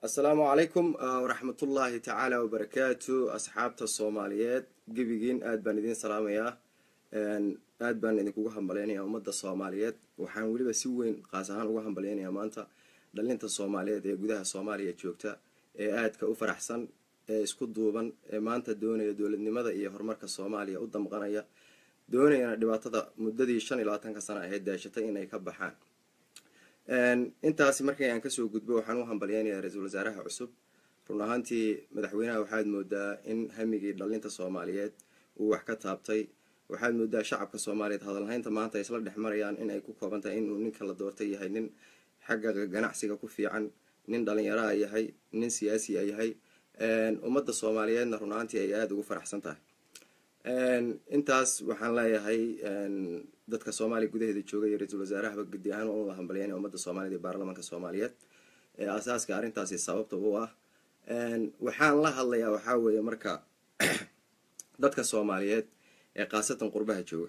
asalaamu calaykum waraxmatullaahi tacaala wabarakaatu asxaabta soomaaliyeed gebigiin aad baan idiin salaamayaa aad baan idinkugu hambaleynayaa ummadda soomaaliyeed waxaan weliba si weyn qaas ahaan uga hambaleynayaa maanta dhalinta soomaaliyeed ee gudaha soomaaliya joogta ee aadka u faraxsan ee isku duuban ee maanta doonaya dowladnimada iyo horumarka soomaaliya u damqanaya doonayana dhibaatada muddadii shan iyo labaatanka sano ahayd daashatay inay ka baxaan intaasi markii aan kasoo gudbo waxaan u hambalyeynayaa ra-iisul wasaaraha cusub run ahaantii madaxweynaha waxaad moodaa in hamigii dhalinta soomaaliyeed uu wax ka taabtay waxaad moodaa shacabka soomaaliyeed hadalhaynta maanta ay isla dhex marayaan in ay ku kooban tahay inuu ninka la doortay yahay nin xagga ganacsiga ku fiican nin dhalinyaraa yahay nin siyaasiya yahay ummadda soomaaliyeedna run ahaantii ay aada ugu faraxsan tahay intaas waxaan leeyahay dadka soomaaliya gudaheeda jooga iyo ra-iisul wasaarahaba gudi ahaan waan uda hambalyeynaya ummadda soomaaliyed iyo baarlamaanka soomaaliyeed ee asaaska arrintaasi sababta u ah waxaan la hadlayaa waxaa weeye marka dadka soomaaliyeed ee khaasatan qurbaha jooga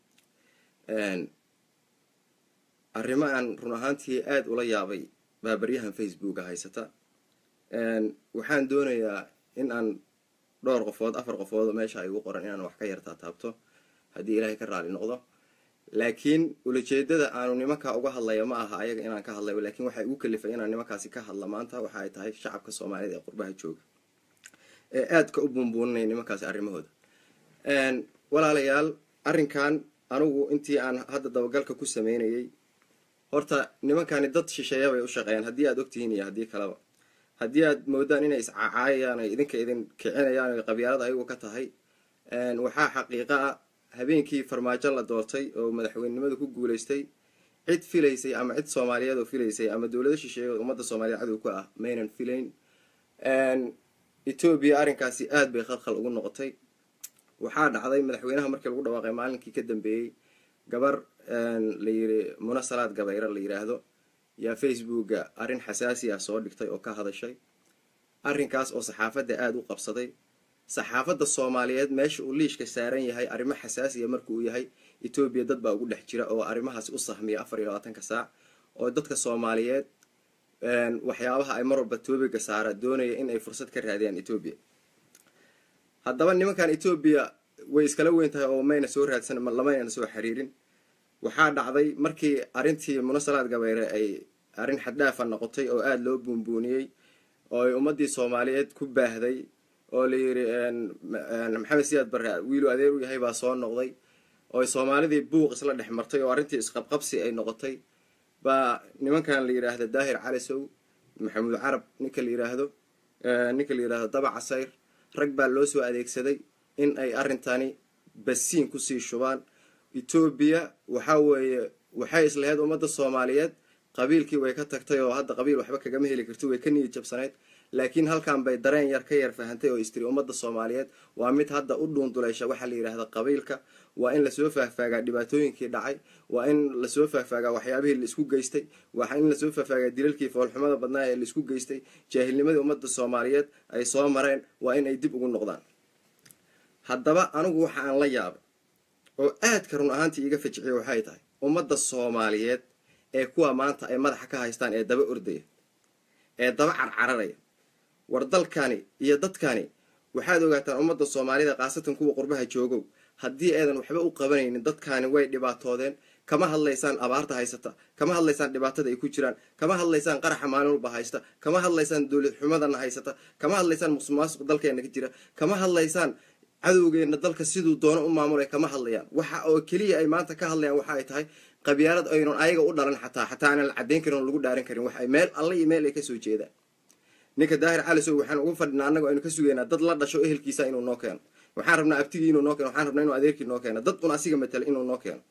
arrimo aan run ahaantii aada ula yaabay baabaryahan facebooka haysata waxaan doonayaa in aan dhowr qofood afar qofood meesha ay ugu qoran inaan wax ka yartaa taabto haddii ilaahay ka raali noqdo laakiin ulajeedada aanu nimankaa uga hadlaya ma aha ayaga inaan ka hadlayo laakiin waxay ugu kalifay inaan nimankaasi ka hadla maanta waxa ay tahay shacabka soomaaliyeed ee qurbaha jooga ee aadka u buunbuuninaya nimankaasi arrimahooda walaalayaal arrinkan anigu intii aan hadda dabagalka ku sameynayay horta nimankani dad shisheeya bay u shaqeeyaan haddii aada ogtihiin iyo haddii kaleba haddii aad moodaan inay iscacaayayaan ay idinka idin kicinayaan ay qabyaalada ayagu ka tahay waxaa xaqiiqa ah habeenkii farmaajo la doortay oo madaxweynenimadu ku guuleystay cid filaysay ama cid soomaaliyeed oo filaysay ama dowlado shisheeye oo ummadda soomaaliyeed cadow ka ah maynan filayn etoobiya arrinkaasi aada bay khalkhal ugu noqotay waxaa dhacday madaxweynaha markii lagu dhawaaqay maalinkii ka dambeeyey gabar la yiri munasalaad gabayra la yiraahdo yaa facebooka arrin xasaasi ah soo dhigtay oo ka hadashay arrinkaas oo saxaafadda aada u qabsaday saxaafadda soomaaliyeed meesha uu liishka saaran yahay arrimo xasaasiya marka uu yahay etoobiya dad baa ugu dhex jira oo arrimahaasi u sahmiya afar iyo labaatanka saac oo dadka soomaaliyeed waxyaabaha ay mar walba toobiga saara doonaya in ay fursad ka raadiyaan etoobiya haddaba nimankan etoobiya way iskala weyn tahay oo mayna soo raadsan lamayna soo xiriirin waxaa dhacday markii arrintii munasalaad gabayre ay arrin xaddhaafa noqotay oo aada loo buunbuuniyey oo ay ummaddii soomaaliyeed ku baahday oo la yiri maxamed siyaad barre wiilu adeer u yahay baa soo noqday oo soomaalidii buuq isla dhex martay oo arrintii isqabqabsi ay noqotay baa nimankan la yiraahdo daahir calisow maxamuud carab ninka la yiraahdo ninka la yirahdo daba casayr rag baa loo soo adeegsaday in ay arrintani basiin kusii shubaan etoobiya waxaa weeye waxay islahayd ummadda soomaaliyeed qabiilkii way ka tagtay oo hadda qabiil waxba kagama heli karti way ka niyad jabsanayd laakiin halkan bay dareen yar ka yar fahantay oo istiri ummadda soomaaliyeed waa mid hadda u dhuunduleysha waxaa la yidhaahda qabiilka waa in lasoo faahfaagaa dhibaatooyinkii dhacay waa in lasoo faahfaagaa waxyaabihii laisku geystay waa in lasoo faahfaagaa dilalkii foolxumada badnaa ee laisku geystay jaahilnimadii ummadda soomaaliyeed ay soo mareen waa in ay dib ugu noqdaan haddaba anigu waxa aan la yaabay oo aadka run ahaantii iiga fajiciya waxay tahay ummadda soomaaliyeed ee kuwa maanta ay madaxa ka haystaan ee daba ordaya ee daba carcararaya war dalkani iyo dadkani waxaad ogaataan ummadda soomaalida khaasatan kuwa qurbaha joogow haddii aydan waxba u qabanaynin dadkani way dhibaatoodeen kama hadlaysaan abaarta haysata kama hadlaysaan dhibaatada ay ku jiraan kama hadlaysaan qaraxa maalin walba haysta kama hadlaysaan dowlad xumadana haysata kama hadlaysaan musuqmaasuq dalkeena ka jira kama hadlaysaan cadowgeena dalka siduu doono u maamulay kama hadlayaan waxa oo keliya ay maanta ka hadlayaan waxa ay tahay qabyaalad aynan ayaga u dhalan xataa xataa aanan la cadeyn karin oo lagu dhaaran karin waxay meel alla iyo meel ay kasoo jeedaan ninka daahir calisow waxaan ugu fadhinaa annago aynu ka sugeynaa dad la dhasho ehelkiisa inuu noo keeno waxaan rabnaa abtigii inuu noo keeno waxaan rabnaa inuu adeerkii noo keeno dad un asiga matala inuu noo keeno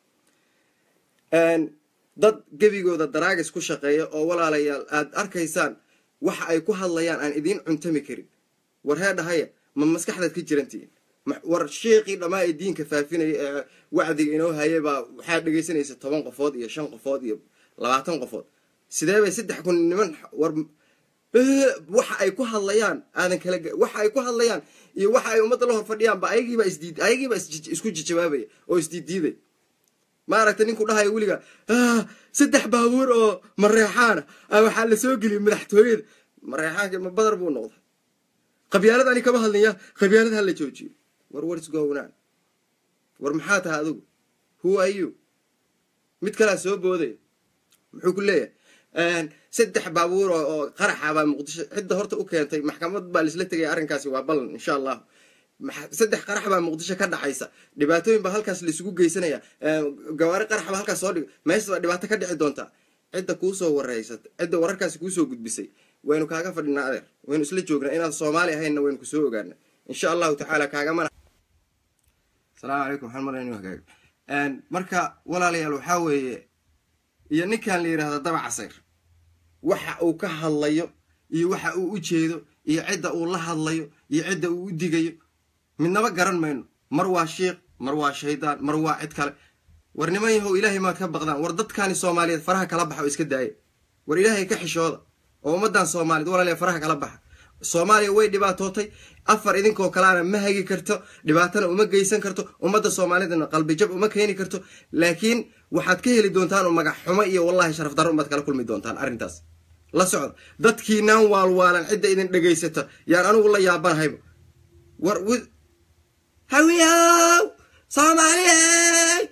dad gebigooda daraagis ku shaqeeya oo walaalayaal aada arkaysaan waxa ay ku hadlayaan aan idiin cuntami karin war hee dhahaya ma maskaxdaad ka jirantihiin war sheekii dhammaa ee diinka faafinaya ee wacdiga inoo hayay baa waxaa dhegaysanaysa toban qofood iyo shan qofood iyo labaatan qofood sidee bay saddex kun niman war waxa ay ku hadlayaan aadan kala waxa ay ku hadlayaan iyo waxa ay ummadda la hor fadhiyaanba ayagiiba isdiid ayagiiba isku jijawaabaya oo isdiiddiiday maaragtay ninku dhahaya weliga saddex baabuur oo mareexaana waxaa la soo geliyay madaxtooyada ma reexaanka ma badar buu noqday qabyaalad ani kama hadlaya qabyaalad ha la joojiyo war waris gownaan war maxaa tahay adigu who are you mid kalaa soo boodaya muxuu ku leeyahay saddex baabuur oo qaraxa baa muqdisho cidda horta u keentay maxkamad baa laisla tegaya arrinkaasi waa ballan insha allahu saddex qarax baa muqdisho ka dhacaysa dhibaatooyin baa halkaas laisugu geysanaya gawaari qarax baa halkaas soo dhig meesha baa dhibaato ka dhici doontaa cidda kuusoo wareysat cidda wararkaasi kuusoo gudbisay waynu kaaga fadhinaa adeer waynu isla joognaa inaad soomaali ahaynna waynu kusoo ogaana insha allahu tacaala kaagamana asalaamu calaykum waxaan malaya inu hagaago marka walaalayaal waxaa weeye iyo ninkan la yidhahda daba casayr waxa uu ka hadlayo iyo waxa uu u jeedo iyo cidda uu la hadlayo iyo cidda uu u digayo midnaba garan mayno mar waa shiikh mar waa shaydaan mar waa cid kale war niman yahow ilaahay maad ka baqdaan war dadkani soomaaliyeed faraha kala baxa oo iska daaya war ilaahay ka xishooda oo ummaddan soomaaliyeed walaaliya faraha kala baxa soomaaliya way dhibaatootay afar idinkoo kaleana ma hagi karto dhibaatana uma geysan karto ummadda soomaalidana qalbijab uma keeni karto laakiin waxaad ka heli doontaan oo magac xumo iyo wallahi sharaf darro umaad kala kulmi doontaan arrintaas la socda dadkiinaan waalwaalan cidda idin dhegaysata yaan anigu la yaabanahayba war hawiyaw soomaaliyey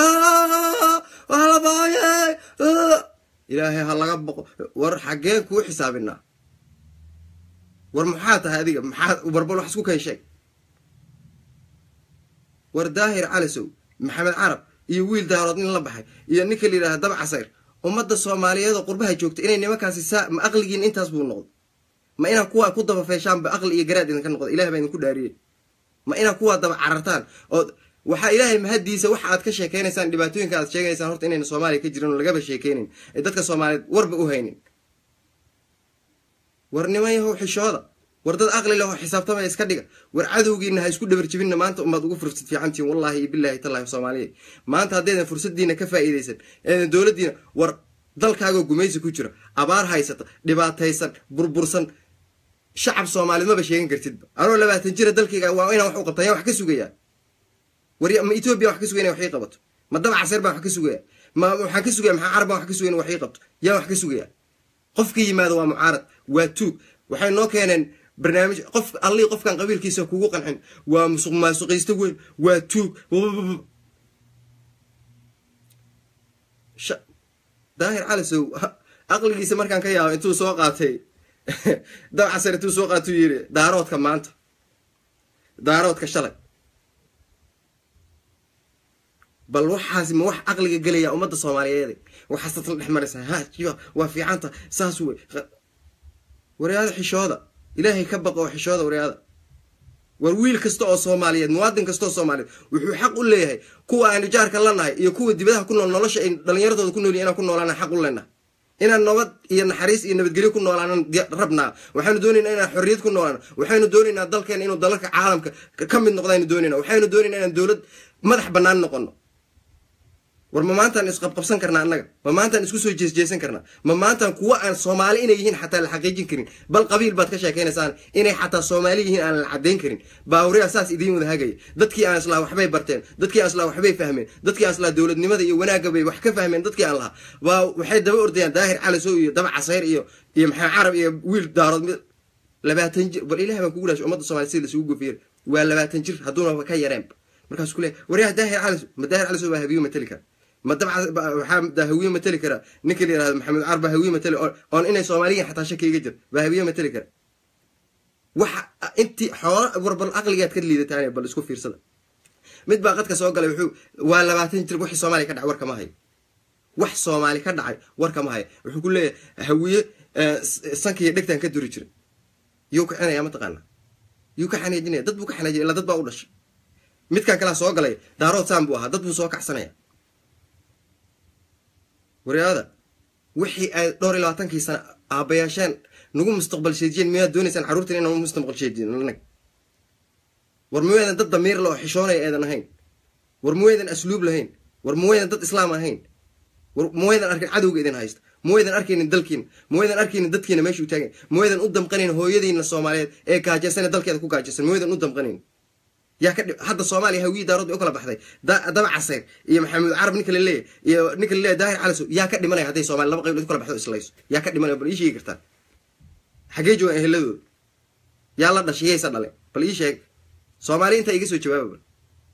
walaboyey ilaahay ha laga boqo war xaggeen kuu xisaabinaa war maxaa tahay adiga maxaa warbal wax isku kay sheeg war daahir calasow maxamed carab iyo wiil daarood nin la baxay iyo ninka la yidhahda dab casayr ummadda soomaaliyeed oo qurbaha joogta inay nimankaasi saa ma aqligiin intaas buu noqdo ma inaa kuwaa ku daba feeshaanba aqli iyo garaad idinka noqdo ilahay baa idinku dhaariyey ma inaa kuwaa daba carartaan oo waxaa ilaahay mahaddiisa waxa aad ka sheekeynaysaan dhibaatooyinka aad sheegaysaan horta inayna soomaaliya ka jirin oo lagaba sheekeynin ee dadka soomaaliyeed warba u haynin war niman yahow xishooda war dad aqli lehoo xisaabtamaya iska dhiga war cadowgiina ha isku dhabar jibinna maanta umaad ugu fursad fiicantihin wallahi iyo bilahi tallahi soomaaliya maanta haddaydan fursadiina ka faa'iidaysan eedan dowladdiina war dalkaagoo gumaysi ku jira abaar haysata dhibaataysan burbursan shacab soomaaliyed maba sheegan kartidba anoo labaatan jira dalkayga waa inaan wax u qabta yaa wax ka sugayaa war ma etoobiya wax ka sugaya ina wax ii qabato ma daba casir baan wax ka sugaya ma waxaan ka sugaya maxaa carab baan wax ka sugaya in wax ii qabto yaa wax ka sugaya qofka yimaado waa mucaarad waa tuug waxay noo keeneen barnaamij qof allii qofkan qabiilkiisa kugu qancin waa musuq maasuqaysto weyn waa tuug daahir calisow aqligiisa markaan ka yaabo intuu soo qaatay dab casar intuu soo qaatuu yidhi daaroodka maanta daaroodka shalay bal waxaasi ma wax aqliga gelaya ummadda soomaaliyeed waxaasad la dhex maraysa ha waa fiicanta saas wey waryaada xishooda ilaahay ka baqa oo xishooda waryaada war wiil kasta oo soomaaliyeed muwaadin kasta oo soomaaliyeed wuxuu xaq u leeyahay kuwa aanu jaarka la nahay iyo kuwa dibadaha ku nool nolosha ay dhallinyaradooda ku nool inaan ku noolaana xaq u leenahay inaan nabad iyo naxariis iyo nabadgelyo ku noolaanan rabnaa waxaynu doonaynaa inaan xorriyad ku noolaano waxaynu doonaynaa dalkeena inuu dalalka caalamka ka mid noqdaynu doonayna waxaynu doonaynaa inaan dowlad madax bannaan noqono war ma maantaan isqabqabsan karnaa annaga ma maantaan isku soo jeesjeesan karnaa ma maantaan kuwa aan soomaali inay yihiin xataa la xaqiijin karin bal qabiil baad ka sheekaynaysaan inay xataa soomaali yihiin aan la caddayn karin baawriyaa saas idiin wada hagaya dadkii aan islaa waxbay barteen dadkii aan islaa waxbay fahmeen dadkii aan islaa dowladnimada iyo wanaagga bay wax ka fahmeen dadkii aan lahaa waa waxay daba ordayaan daahir calisow iyo daba casayr iyo iyo maxamed carab iyo wiil daarood labaatan jir bal ilahay baan kugu dhaashay ummadda soomaliya sida lasugu gofiyar waa labaatan jir hadduuna ka yareen markaas kule waryaha daahir calisow ma daahir calisow baa habiyo matali kara ma dabca waxaa hawiye mateli karaa ninka la yirahdo maxamed caar baa hawiye mateli oon inay soomaaliyiin xataa shaki iga jir baa hawiye mateli kara waxa intii xoola war bal aqligaad ka liidataan bal isku fiirsada mid baa qadka soo galay wuxuu waa labaatan jir wixii soomaaliya ka dhacay war kama hayo wax soomaali ka dhacay war kama hayo wuxuu ku leeyahay hawiye sankiiyo dhegtaan ka duri jira yuu kicinaya mataqaana yuu ka xanaajinaya dad buu ka xanaajinaya illa dad baa u dhashay midkan kalaa soo galay daarood saan buu ahaa dad buu soo kacsanaya waryaada wixii ay dhowr iyo labaatankii sana aabayaasheen nagu mustaqbal sheejiyeen miyaad doonaysaan carruurtan inaan mustaqbal sheejiyin anag war maweydan dad damiir le oo xishoonaya eedan ahayn war maweydan asluub lahayn war maweydan dad islaam ahayn war maweydan arkin cadowga idin haysta maweydan arkaynin dalkiina maweydan arkaynin dadkiina meesha u taagan maweydan u damqanayn hooyadiina soomaaliyeed ee gaajaysan ee dalkeeda ku gaajaysan maweydan u damqanayn yaa ka hadda soomaaliya hawiyi daarood bay u kala baxday daba casayr iyo maxamed carab ninka laleeyahy iyo ninka laleeyahy daahir calisow yaa ka dhimanaya hadday soomaliya laba qayb u kala baxdo islayso yaa ka dhimanaya bal ii sheegi kartaan xaggee joogaan eheladooda yaa la dhashay yaysa dhale bal ii sheeg soomaali intaa iga soo jawaaba bal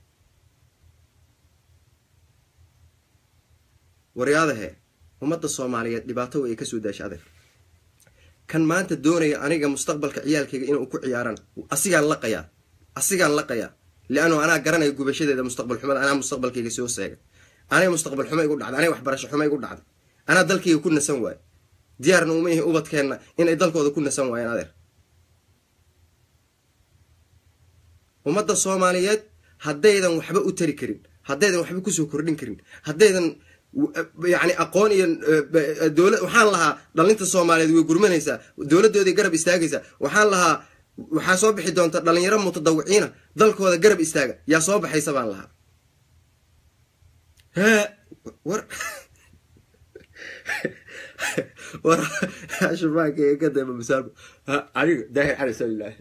waryaadahe ummadda soomaaliyeed dhibaato way ka soo daasha adeer kan maanta doonaya aniga mustaqbalka ciyaalkayga inuu ku ciyaaraan asigaan laqayaa asigaan laqayaa liannu anaa garanaya gubashadeeda mustaqbal xumada anaa mustaqbalkayga soo seegay anay mustaqbal xumo igu dhacday anay waxbarasho xumo igu dhacday anaa dalkayga ku nasan waayo diyaarna uma ihi ubadkeenna inay dalkooda ku nasan waayeen adeer ummadda soomaaliyeed haddaydan waxba u tari karin haddaydan waxba kusoo kordhin karin haddaydan yani aqoon iyo dowla waxaan lahaa dhalinta soomaaliyeed way gurmanaysaa dowladooday garab istaagaysaa waxaan lahaa waxaa soo bixi doonta dhalinyaro mutadawiciina dalkooda garab istaaga yaa soo baxaysa baan lahaa war war shubaanka ka dayma masaabo aniga daahir cali salilah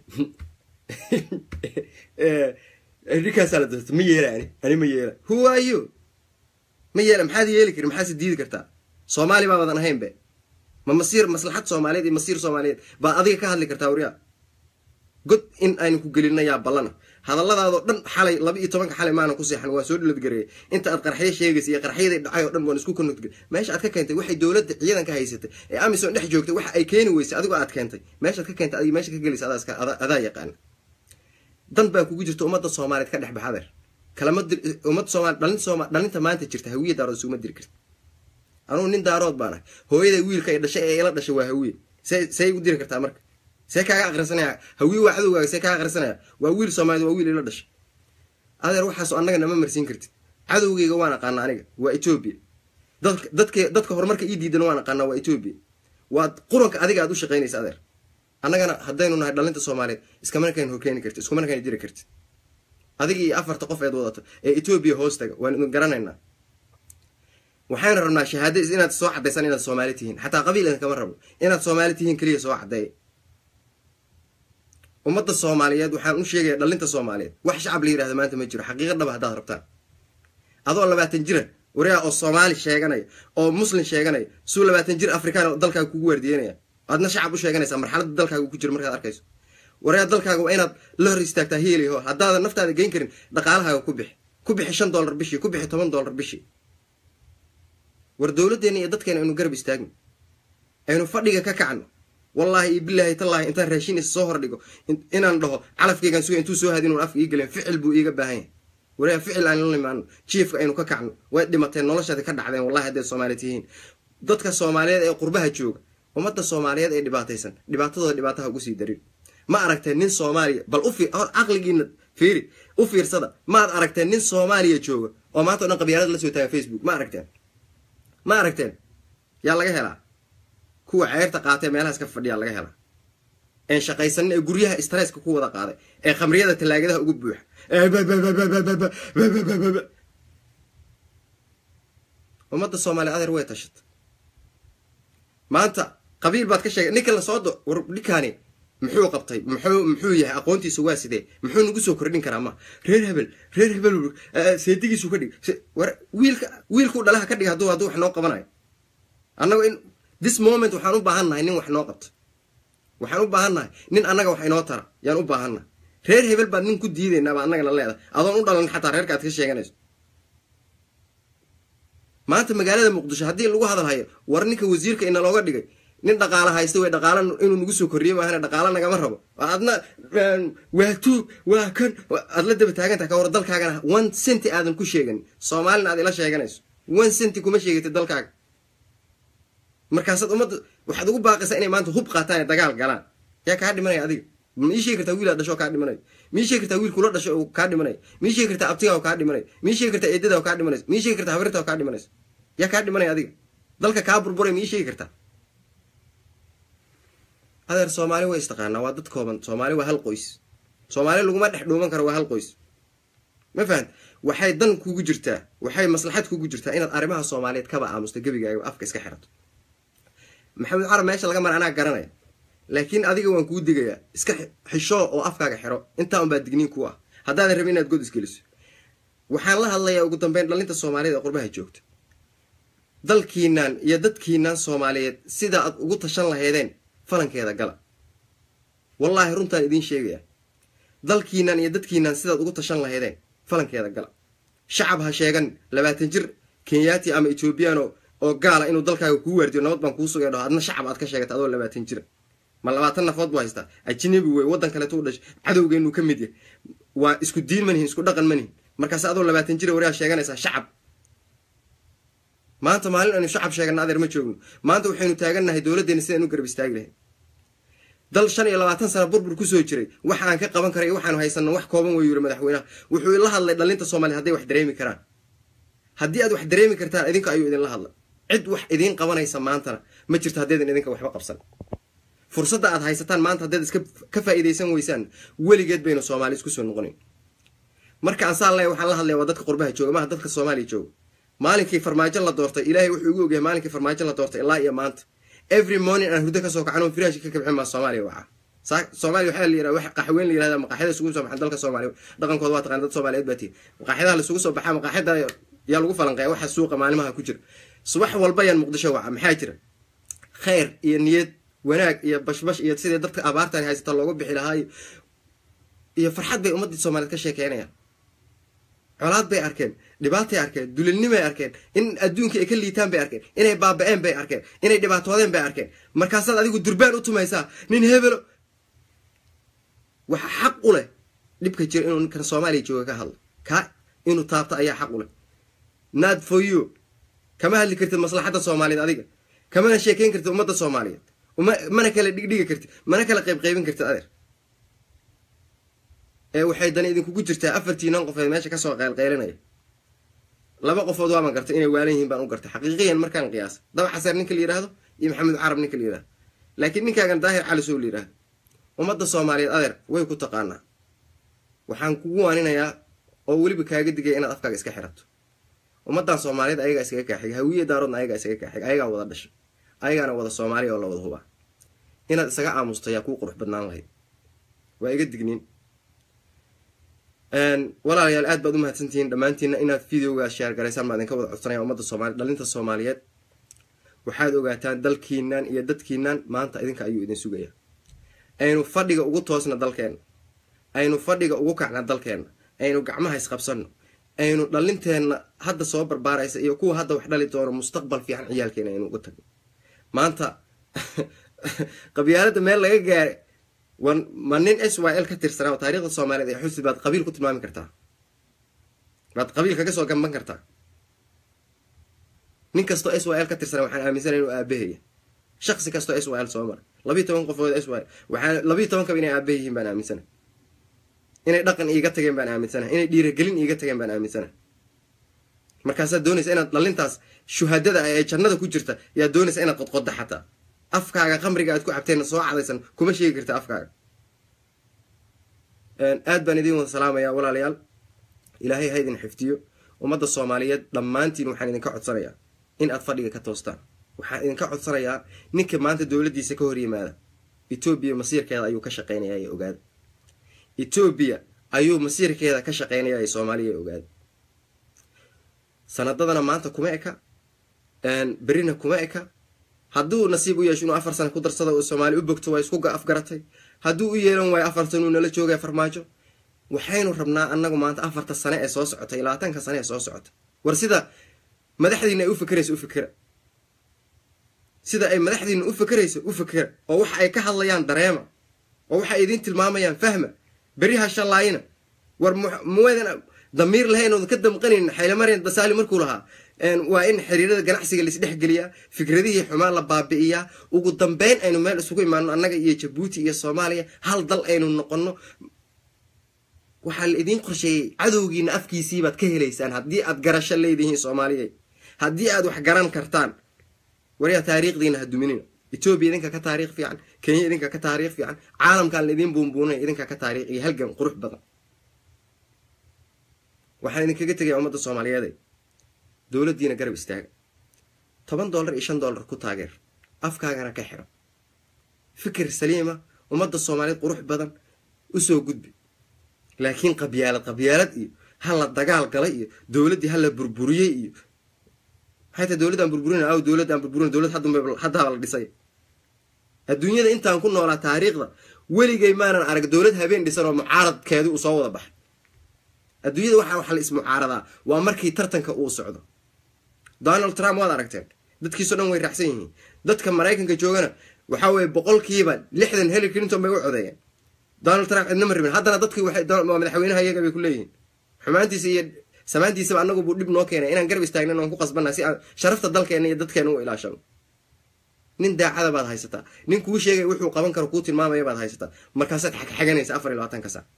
ninkaasaa la doorta ma yeela ani ani ma yeela who are you ma yeela maxaad yeeli karin maxaase diidi kartaa soomaali baabadan ahayn be ma masiir maslaxad soomaaliyeed iyo masiir soomaaliyeed baad adiga ka hadli kartaa waryaa god in aynu ku gelina yaa ballana hadalladaadoo dhan xalay laba iyo tobanka xalay maanan ku seexan waa soo dhiladgareeyay inta aad qarxyo sheegaysa iyo qarxyadii dhacay oo dhan waan isku konogtgay meesha aad ka keentay waxay dowladda ciidanka haysatay ee amison dhex joogtay waxa ay keeni weysay adigoo aad keentay meeshaad ka keentay adig meesha ka gelaysa adaa yaqaana dan baa kugu jirta ummadda soomaaliyeed ka dhex bax adeer kalama ummadda soomali dhalinta sooma dhalinta maanta jirta hawiye daarood isuguma diri karta anugu nin daarood baan ahay hooyaday wiilka ay dhashay ee ila dhashay waa hawiye see see igu diri kartaa marka see kaaga aqrisanaya hawiye waa cadowgaaga see kaaga aqrisanaya waa wiil soomaaliyed waa wiil ila dhashay adeer waxaasoo annaga nama marsiin kartid cadowgeyga waan aqaana aniga waa etoobiya dadka dadka dadka horumarka ii diidan waan aqaanaa waa etoobiya waa quranka adiga aad u shaqaynaysa adeer annagana haddaynu nahay dhalinta soomaaliyeed iskamarkayn horkeeni kartid iskumarkayn diri kartid adiga iyo afarta qof eed wadato ee etoobiya hoos taga waan idin garanaynaa waxaynu rabnaa shahaada inaad soo caddaysaan inaad soomaali tihiin xataa qabiil idin kama rabo inaad soomaali tihiin keliya soo caddeeya ummadda soomaaliyeed waxaan u sheegaya dhalinta soomaaliyeed wax shacab la yirahda maanta ma jiro xaqiiqa dhaba haddaad rabtaan adoo labaatan jira waryaa oo soomaali sheeganaya oo muslim sheeganaya suu labaatan jir afrikaan oo dalkaaga kugu waardiyenaya aadna shacab u sheeganaysaa marxaladda dalkaaga ku jiro markaad arkayso waryaa dalkaaga waa inaad la hor istaagtaa heeliho haddaadan naftaada geyn karin dhaqaalahaaga ku bixi ku bixi shan dollar bishii ku bixi toban dollar bishii war dowladdeena iyo dadkeena aynu garab istaagno aynu fadhiga ka kacno wallaahi iyo bilaahi tallaahi intaan raashin is soo hordhigo inaan dhaho calafkeygaan suga intuu soo hadin un afka ii galeen ficil buu iiga baahan yahay waryaa ficil aan la imaano jiefka aynu ka kacno way dhimateen noloshaadi ka dhacdeen wallahi haddaed soomaali tihiin dadka soomaaliyeed ee qurbaha jooga ummadda soomaaliyeed ee dhibaataysan dhibaatadooda dhibaataha ugu sii darin ma aragteen nin soomaaliya bal u caqligiina fiiri u fiirsada maad aragteen nin soomaaliya jooga oo maanta o dhan qabyaalada la soo taaga facebook ma aragteen ma aragteen yaa laga helaa kuwa ceyrta qaatee meelahaas ka fadhiyaa laga helaa een shaqaysanin ee guryaha stresska ku wada qaaday ee khamriyada tallaagadaha ugu buuxa ummadda soomaaliya adeer way tashata maanta qabiil baad ka sheegay ninka lasoo do war ninkaani muxuu qabtay muxuu muxuu yahay aqoontiisa waa sidee muxuu nagu soo kordhin karaa ma reer hebel reer hebel seedigiisu ka dhig war wiilka wiilkuu dhalaha ka dhig hadduu hadduu wax noo qabanayo annagu in this moment waxaan u baahan nahay nin wax noo qabto waxaan u baahan nahay nin annaga wax inoo tara yaan u baahan nahay reer hebel baad nin ku diidaynaa baa annagana leedahay adoon u dhalan xataa reerka aad ka sheeganayso maanta magaalada muqdisho haddii lagu hadalhayo war ninka wasiirka ina looga dhigay nin dhaqaala haysta way dhaqaala inuu nagu soo kordhiyo maahane dhaqaala nagama rabo adna waa tuug waa kan aad la daba taagantaha ka war dalkaagana one centi aadan ku sheeganin soomaalina aad ila sheeganayso one centi kuma sheegatid dalkaaga markaasaad ummadda waxaad ugu baaqaysaa inay maanta hub qaataan ee dagaal galaan yaa kaa dhimanaya adiga ma ii sheegi kartaa wiil aad dhasho kaa dhimanayo ma ii sheegi kartaa wiil kula dhasho oo kaa dhimanayo ma ii sheegi kartaa abtiga oo kaa dhimanayo ma ii sheegi kartaa eedada oo kaa dhimanayso ma ii sheegi kartaa habrirta oo kaa dhimanayso yaa kaa dhimanaya adiga dalka kaa burburay ma ii sheegi kartaa adeer soomaali way istaqaanaa waa dad kooban soomaali waa hal qoys soomaali laguma dhex dhuuman karo waa hal qoys ma fahant waxay dan kugu jirtaa waxay maslaxad kugu jirtaa inaad arrimaha soomaaliyeed kaba aamusta gebigaaga afka iska xirato maxamed carab meesha laga mara anaa garanaya laakiin adiga waan kuu digayaa iska xishoo oo afkaaga xiro intaa unbaa digniin ku ah haddaadan rabin inaad god isgeliso waxaan la hadlayaa ugu dambeyn dhalinta soomaaliyeed ee qurbaha joogta dalkiinaan iyo dadkiinaan soomaaliyeed sida aad ugu tashan lahaydeen falankeeda gala wallaahi runtaan idiin sheegaya dalkiinan iyo dadkiinan sidaad ugu tashan lahaydeen falankeeda gala shacab ha sheegan labaatan jir kenyaati ama ethoobiyan oo gaala inuu dalkaaga kuu waardiyo nabad baan kuu sugay dhaho adna shacab aad ka sheegata adoo labaatan jira ma labaatan nafood buu haystaa ajnabi wey waddan kaleeto u dhashay cadowgeenu ka mid yahay waa isku diin manihin isku dhaqan manihin markaas adoo labaatan jira wariyaa sheeganaysaa shacab maanta maalin aynu shacab sheegana adeer ma joogno maanta waxaynu taagannahay dowladdeena sidaan u garab istaagi lahayn dal shan iyo labaatan sana burbur kusoo jiray waxa aan ka qaban karay waxaanu haysanno wax kooban wey yiri madaxweynaha wuxuu ila hadlay dhalinta soomaliya hadday wax dareemi karaan haddii aad wax dareemi kartaan idinka ayuu idinla hadlay cid wax idiin qabanaysa maantana ma jirto haddaydan idinka waxba qabsan fursadda aad haysataan maanta haddaad iska ka faa'iidaysan weysaan weligeed baynu soomaali isku soo noqonayn marka aan saa leeya waxaan la hadlaya waa dadka qurbaha jooga maha dadka soomaaliya jooga maalinkii farmaajo la doortay ilaahay wuxuu igu ogyahay maalinkii farmaajo la doortay ilaa iyo maanta every morning aan hurdo kasoo kacan oo firaashi ka kabxin maa soomaaliya waca soomaaliya waxaa la yirahda wax qaxweyn la yirahda maqaaxyada isugu soo baxan dalka soomaaliya dhaqankooda waa taqaan dad soomaaliyeed baa tihi maqaaxyadaha laisugu soo baxaa maqaaxyada yaa lagu falanqeeya waxa suuqa maalimaha ku jira subax walba yaan muqdisho waca maxaa jira khayr iyo niyad wanaag iyo bashbash iyo sidii dadka abaartan haysata loogu bixi lahaa iyo farxad bay ummadii soomaaliyeed ka sheekeynayaan colaad bay arkeen dhibaatay arkeen dulilnimay arkeen in adduunkii ay ka liitaan bay arkeen inay baaba-een bay arkeen inay dhibaatoodeen bay arkeen markaasaad adigu durbaan u tumaysaa nin hebelo waxa xaq u leh dhibka jira inuu ninkan soomaaliya jooga ka hadlo kaa inuu taabto ayaa xaq u leh nad for you kama hadli kartid maslaxadda soomaaliyeed adiga kamana sheekeyn kartid ummadda soomaaliyeed mana kala dhigdhigi kartid mana kala qaybqaybin kartid adeer ee waxay dani idinkugu jirtaa afartiinan qofood meesha kasoo qaylqaylinaya laba qofood waaban gartay inay waalan yihiin baan u gartay xaqiiqiyan markaan qiyaasa daba xaseer ninka la yihahdo iyo maxamed carab ninka la yihahdo laakiin ninkaagan daahir cali sow la yihahdo ummadda soomaaliyeed adeer way ku taqaanaa waxaan kugu waaninayaa oo weliba kaaga digaya inaad afkaaga iska xirato ummaddan soomaaliyeed ayagaa iskaga kaaxig hawiye daaroodna ayagaa iskaga kaaxig ayagaa wada dhashay ayagaana wada soomaaliya oo la wada hubaa inaad isaga aamusto ayaa kuu qurux badnaan lahayd waa iga digniin walaalayaal aad baad u mahadsantihiin dhammaantiina inaad videogaas sheer garaysaan baa idinka wada codsanaya ummadda soomali dhalinta soomaaliyeed waxaad ogaataan dalkiinan iyo dadkiinan maanta idinka ayuu idin sugaya aynu fadhiga ugu toosna dalkeenna aynu fadhiga ugu kacna dalkeenna aynu gacmaha isqabsanno aynu dhalinteenna hadda soo barbaaraysa iyo kuwa hadda wax dhali doono mustaqbal fiican ciyaalkeena aynu uga tagno maanta qabyaalada meel laga gaaray ma nin s y l ka tirsanaa oo taarikhda soomaaliyeed ee xusi baad qabiil ku tilmaami kartaa baad qabiil kaga soo gamban kartaa nin kastoo s y l ka tirsanaa waxaan aaminsanay inuu aabahaya shaqsi kastoo s y l soo maray labiiy toban qofood s y waxaan labiiy tobankaba inay aabaha yihiin baan aaminsanahay inay dhaqan iiga tageen baan aaminsanahay inay dhiiragelin iiga tageen baan aaminsanahay markaasaad doonaysa inaad dhalintaas shuhadada ah ee jannada ku jirta yaad doonaysa inaad qodqodda xataa afkaaga qamriga aad ku cabteen soo cadaysan kuma sheegi karta afkaaga aad baan idiin wada salaamayaa walaalayaal ilaahay ha idin xifdiyo ummadda soomaaliyeed dhammaantiin waxaan idinka codsanayaa in aad fadhiga ka toostaan waxaan idinka codsanayaa ninka maanta dowladdiisa ka hor yimaada etoobiya masiirkeeda ayuu ka shaqeynayaa ee ogaada etoobiya ayuu masiirkeeda ka shaqeynayaa ee soomaaliya ee ogaada sanadadana maanta kuma eka berina kuma eka hadduu nasiib u yeesho inuu afar sana ku darsada oo soomaali u bogto waa isku afgaratay hadduu u yeelan waayo afar sana uu nala joogaya farmaajo waxaynu rabnaa annagu maanta afarta sane ee soo socota iyo labaatanka sane ee soo socota war sida madaxdiina ay u fikerayso u fikera sida ay madaxdiina u fikerayso u fikera oo waxa ay ka hadlayaan dareema oo waxa ay idiin tilmaamayaan fahma beriha shallaayina war muweedan damiir lahayn oodan ka damqanayn xaylamarian dasaali markuu lahaa waa in xiriirada ganacsiga laisdhexgeliyaa fikradihii xumaan la baabi'iyaa ugu dambeyn aynu meel isugu imaano annaga iyo jabuuti iyo soomaaliya hal dal aynu noqono waxaa la idiin qorsheeyey cadowgiina afkiisiibaad ka helaysaan haddii aad garasho leedihiin soomaaliya haddii aad wax garan kartaan waryaa taariikhdiina ha duminina etoobiya idinka ka taariikh fiican kenya idinka ka taariikh fiican caalamkaan la idiin buunbuunaya idinka ka taariikh iyo halgan qurux badan waxaan idinkaga tegaya ummadda soomaaliyeede dowladdiina garab istaaga toban dollar iyo shan dollar ku taageer afkaagana ka xiro fikir saliima ummadda soomaaliyeed qurux badan usoo gudbi laakiin qabyaalad qabyaalad iyo hala dagaal galay iyo dowladdii hala burburiyey iyo maxay tahay dowladdaan burburin aw dowladdaan burburin dowlad haddaaba la dhisay adduunyada intaan ku noolaa taariikhda weligay maanan arag dowlad habeen dhisan oo mucaaradkeedii uu soo wada baxay adduunyada waxaa waxa la ismucaaradaa waa markii tartanka uu socdo donald trump waad aragteen dadkiisao dhan way raacsan yihiin dadka maraykanka joogana waxaa weeye boqolkiiba lixdan hillary clinton bay u codeeyeen donald trump cidna ma rabin haddana dadkii waa madaxweynaha iyaga bay ku leeyihiin xumaantiisa iyo samaantiisaba annagu buu dhib noo keenay inaan garab istaagnan oon ku qasbanna si aan sharafta dalkeena iyo dadkeena u ilaashano nin daacada baad haysataa nin kuu sheegay wuxuu qaban karo kuu tilmaamaya baad haysataa markaasaad xagxaganaysa afar iyo labaatanka sac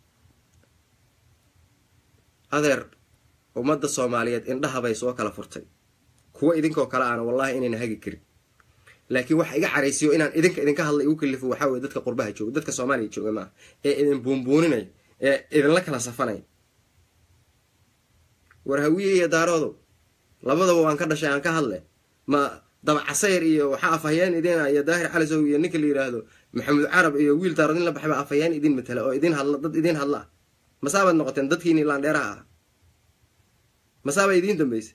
adeer ummadda soomaaliyeed indhaha bay soo kala furtay kuwa idinkoo kale aana wallahi inayna hagi karin laakiin waxa iga caraysiyo inaan idinka idinka hadla igu kalifo waxaa weye dadka qurbaha jooga dadka soomaaliya jooga maaha ee idin buunbuuninay ee idinla kala safanay war hawiye iyo daaroodow labadaba waan ka dhashay aan ka hadle ma dabacasayr iyo waxaa afhayeen idin iyo daahir calisow iyo ninka la yiraahdo maxamuud carab iyo wiil daarood in la baxba afhayeen idin matala oo idin hadla dad idin hadla ah masaabaad noqoteen dadkiini laandheeraha ah masaaba idiin dambeysay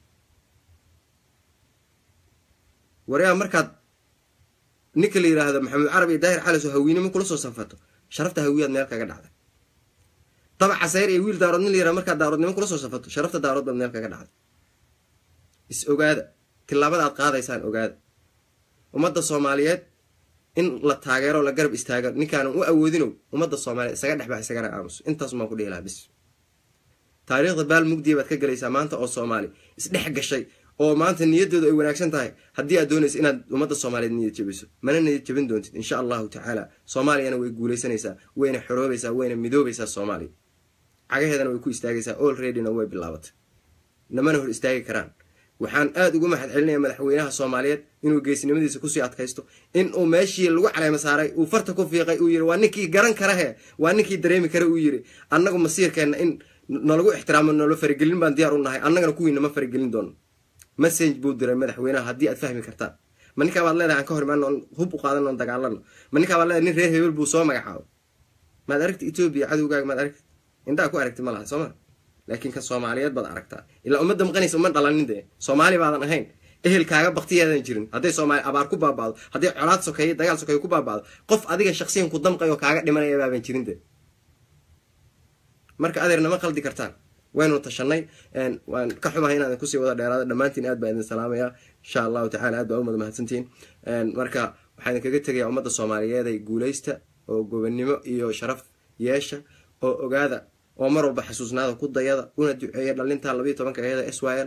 waryaa markaad ninka la yiraahdo maxamuud carab iyo daahir calisow hawiinimo kula soo sanfato sharafta hawiyaad meel kaga dhacday dabaca sayr iyo wiil daarood nin la yiraha markaad daaroodnimo kula soo safato sharafta daarood baad meel kaga dhacday is ogaada tilaabada aad qaadaysaan ogaada ummadda soomaaliyeed in la taageero la garab istaago ninkaanan u awoodinow ummadda soomaaliyeed isaga dhexbax isagana aamuso intaasumaan ku dhihi lahaa bis taariikhda baal mugdiya baad ka gelaysaa maanta oo soomaali isdhex gashay oo maanta niyadooda ay wanaagsan tahay haddii aad doonaysa inaad ummadda soomaaliyeed niyad jabiso mana niyad jabin doontid insha allahu tacaala soomaaliyana way guulaysanaysaa wayna xoroobaysaa wayna midoobaysaa soomaaliya cagaheedana way ku istaagaysaa olreadyna way bilaabatay namana hor istaagi karaan waxaan aada ugu mahad celinaya madaxweynaha soomaaliyeed inuu geesinimadiisa kusii adkaysto in uu meeshii lagu caleema saaray uu farta ku fiiqay uu yiri waa ninkii garan karahe waa ninkii dareemi kara uu yiri annagu masiirkeenna in nalagu ixtiraamo nalo faragelin baan diyaar u nahay annagana kuwiina ma faragelin doono message buu diray madaxweynaha haddii aad fahmi kartaan ma ninkaa baad leedahay aan ka hor imaano oon hub u qaadan oon dagaalano ma ninkaa baad leedahay nin reer hebel buu soo magacaabo maad aragti etoobiya cadowgaaga maad aragti indhaha ku aragti ma laha sooma laakiin kan soomaaliyeed baad aragtaa ilaa ummadda maqanaysa uma dhalanin dee soomaali baadan ahayn ehelkaaga baktiyaadan jirin hadday soomaali abaar ku baaba'do hadday colaad sokeeye dagaal sokeeye ku baaba'do qof adiga shaksiyan ku damqay oo kaaga dhimanaya baaban jirin dee marka adeer nama qaldi kartaan waynu tashanay waan ka xumahay inaadan kusii wada dheeraada dhammaantiin aad baa idin salaamaya insha allahu tacala aad baa umada mahadsantihiin marka waxaa idin kaga tegaya ummadda soomaaliyeeday guulaysta oo gobonnimo iyo sharaf yeesha oo ogaada oo mar walba xasuusnaada ku dayada una duceeya dhalinta labayo tobanka eeda s y l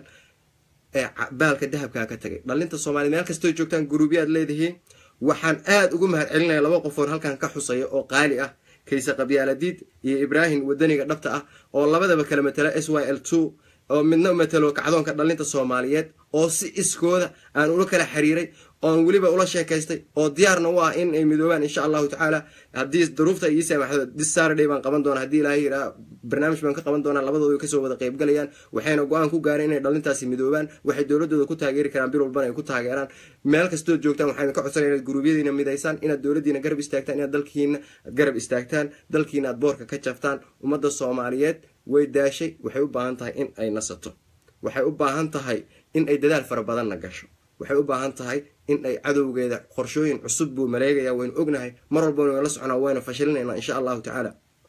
ee baalka dahabkaa ka tagay dhalinta soomaliya meel kastoo joogtaan guruubyaad leedihiin waxaan aada ugu mahad celinaya laba qofoon halkan ka xusaya oo qaali ah kayse qabyaaladiid iyo ibraahim wadaniga dhabta ah oo labadaba kala matala s y l two oo midna matalo kacdoonka dhalinta soomaaliyeed oo si iskooda aan ula kala xiriiray oon weliba ula sheekaystay oo diyaarna u ah in ay midoobaan insha allahu tacaala haddii daruufta ii saamaxdo dis saturday baan qaban doona haddii ilaahay yiraa barnaamij baan ka qaban doonaa labadooda kasoo wada qeybgalayaan waxayna go-aan ku gaareen inay dhalintaasi midoobaan waxay dowladooda ku taageeri karaan bil walbana ay ku taageeraan meel kastood joogtaan waxayna ka codsanaya inaad guruubyadiina midaysaan inaad dowladdiina garab istaagtaan inaad dalkiina garab istaagtaan dalkiina aad boorka ka jaftaan ummadda soomaaliyeed way daashay waxay u baahan tahay in ay nasato waxay u baahan tahay in ay dadaal fara badanna gasho waxay u baahan tahay in ay cadowgeeda qorshooyin cusub buu maleegaya waynu ognahay mar walba waynu la soconaa waynu fashilinaynaa insha allahu tacaala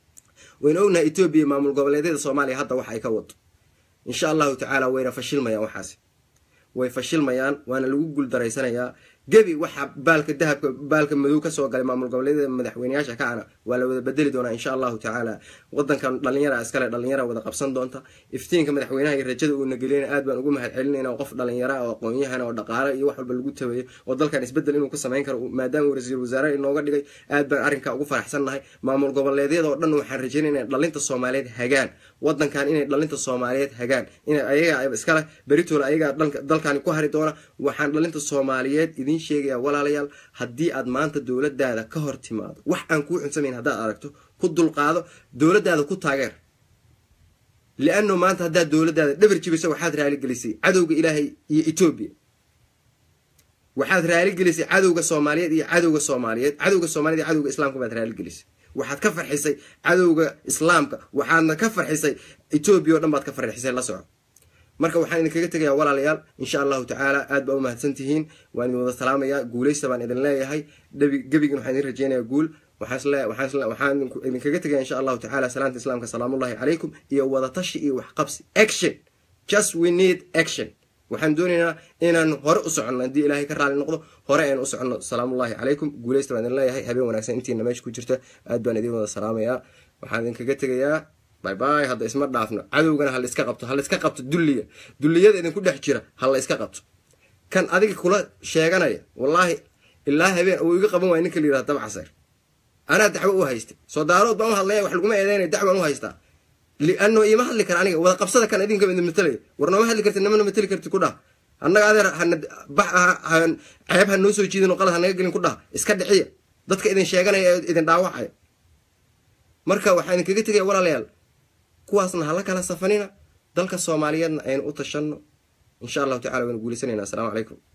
waynu ognahay etoobiya maamul goboleedyada soomaaliya hadda wax ay ka wado insha allahu tacaala wayna fashilmayaan waxaasi way fashilmayaan waana lagu guuldareysanayaa gebi waxaa baalka dahabka baalka madow kasoo galay maamul goboleedyada madaxweyneyaasha kacana waa la wada bedeli doonaa insha allahu tacaala wadankan dhalinyara iskale dhalinyara wada qabsan doonta iftiinka madaxweynaha iyo rajada uuna geliyana aad baan ugu mahad celinayna qof dhalinyara oo aqoon-yahan oo dhaqaale iyo wax walba lagu tabeeyo oo dalkan isbedel inuu ka samayn karo maadaama uu ra-iisul wasaare inooga dhigay aad baan arrinkaa ugu faraxsannahay maamul goboleedyada oo dhan waxaan rajeynaya inay dhalinta soomaaliyeed hagaan wadankan inay dhalinta soomaaliyeed hagaan in ayaga iskale beritoola ayagaa dalkani ku hari doona waxaan dhalinta soomaaliyeed idin sheegaya walaalayaal haddii aad maanta dowladaada ka hor timaado wax aan kuu xunsamayn haddaad aragto ku dulqaado dowladaada ku taageer liano maanta haddaad dowladaada dhabar jibiso waxaad raaligelisay cadowga ilaahay iyo etoobiya waxaad raaligelisay cadowga soomaaliyeed iyo cadowga soomaaliyeed cadowga soomaaliyed iyo cadowga islaamka baad raaligelisay waxaad ka farxisay cadowga islaamka waxaadna ka farxisay etoobiya o dhan baad ka farxisay la soco marka waxaan idinkaga tegayaa walaalayaal insha allahu tacaala aad baa u mahadsan tihiin waan idin wada salaamayaa guulaysta baan idin leeyahay gebigin waxaan idin rajeynayaa guul waxaan idinkaga tegaya insha allahu tacala salaanta islaamka salaamullahi calaykum iyo wadatashi iyo waxqabsi action just we need action waxaan doonaynaa inaan hore u soconno haddii ilaahay ka raali noqdo hore aynu u soconno salaamullahi calaykum guuleysta baan idin leeyahay habeen wanaagsan intiina meesha ku jirta aad baan idin wada salaamayaa waxaan idinkaga tegayaa bay bay hadda isma dhaafno cadowgana ha layska qabto ha layska qabto dulliga dulliyada idinku dhex jira ha la yska qabto kan adiga kula sheeganaya wallaahi ilaa habeen uu iga qaban waaya ninka la yirahda dabcaseer anaa dacwo u haystay soo daarood baan u hadlaya wax laguma eedeynaya dacwaan u haystaa liano iima hadli kara aniga wada qabsada kan idinka idin matalaya war nooma hadli karti namana matali karti ku dhah annaga adeer ceeb ha noo soo jiidin oo qalad ha naga gelin ku dhah iska dhiciya dadka idin sheeganaya ee idin dhaawacaya marka waxaa idinkaga tegaya walaalayaal kuwaasna hala kala safanina dalka soomaaliyeedna aynu u tashanno insha allahu tacala waynu guulaysanayna assalaamu calaykum